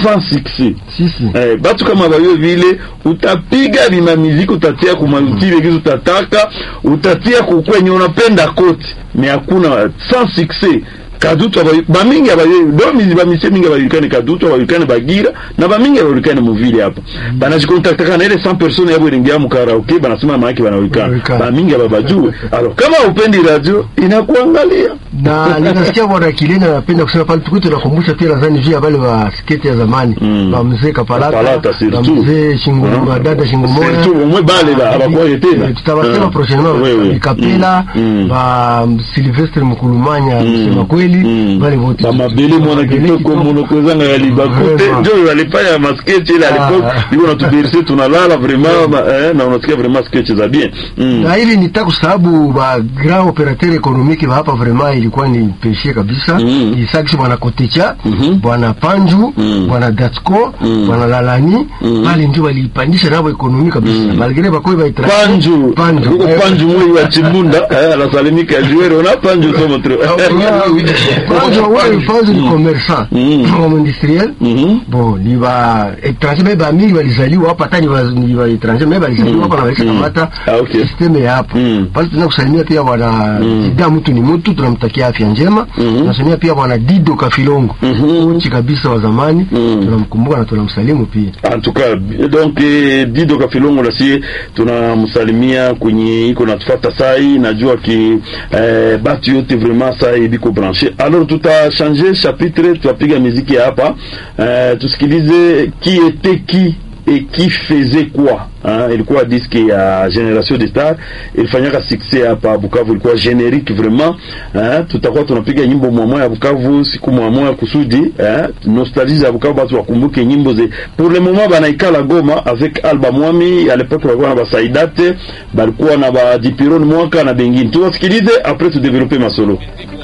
sans succès sisi Eh, batu kama bayo vile utapiga bima miziki utatia kumautile kizu utataka utatia kukwenye unapenda koti me hakuna sans succès kadutu abayo bamingi abayo do mizi bamise mingi abayulikane kadutu abayulikane bagira na bamingi abayulikane muvile hapa banajikontaktaka na ile 100 personnes yabo ilingia mu karaoke banasema maana banajulikana Wanajulikana. bamingi ababajue alors kama upendi radio inakuangalia na ninasikia bwana Kilena anapenda kusema pale tukuti tunakumbusha pia nadhani juu ya wale wa sketi ya zamani Mm. ba mzee Kapalata Kapalata, ba surtout. mzee Shingo Mm. ba dada Shingo moya Surtout, umwe bale ba, abakuwaye tena. Eh, tutawasema Mm. prochainement Oui, oui. Kapela Mm. ba Sylvestre Mkulumanya msema kweli Mm. wale wote bamabele mwana Mabele kitoko kitoko. monokozanga ya libakute Vraiment. njo walifanya masketch ile Ah. alipoke iko natuberse tunalala vraiment ma- eh, na unasikia vraiment sketch za bien Mm. na hivi nitaka kwa sababu ba grand operateur économique ba hapa vraiment ilikuwa ni peshe kabisa Mm. isakisi bwana Kotecha Mhm. bwana Panju Mm. bwana Datsko Mm. bwana Lalani Mm. pale ndio walipandisha nabo ekonomi kabisa Mm. malgré bakoi ba panju Panju kuko Eh, panju mwei wa chimbunda eh, anasalimika juere una panju somo tro Panju wewe Panju ni commerçant Mm. homme industriel Mhm. bon ni ba étranger mais ba mingi walizaliwa hapa hata ni ba ni ba étranger mais walizaliwa hapa na walisha Mm. kamata Ah, okay. system ya hapo Mm. pale tunataka kusalimia pia bwana Mm. Zida mtu ni mtu tunamtakia afya njema Mhm. tunasalimia pia bwana Dido Kafilongo Mhm. kochi kabisa wa zamani Mm. tunamkumbuka na tunamsalimu pia en tout cas donc eh, dido kafilongo na sie tunamsalimia kwenye iko natufata sai najua ki eh, batu yote vraiment sai biko branche alors tutachange chapitre tutapiga miziki ya hapa eh, tusikilize qui était qui et qui faisait quoi hein? ilikuwa diske ya generation de star ilifanyaka succès hapa Bukavu, ilikuwa generique vraiment hein? tutakuwa tunapiga nyimbo mwamwa ya Bukavu siku mwamwa kusudi hein? nostalgie ya Bukavu, batu wakumbuke nyimbo ze pour le moment banaikala Goma avec Alba Mwami à l'époque walikuwa na basaidate balikuwa na ba Dipiron mwaka na bengine, tuwasikilize après tu développer masolo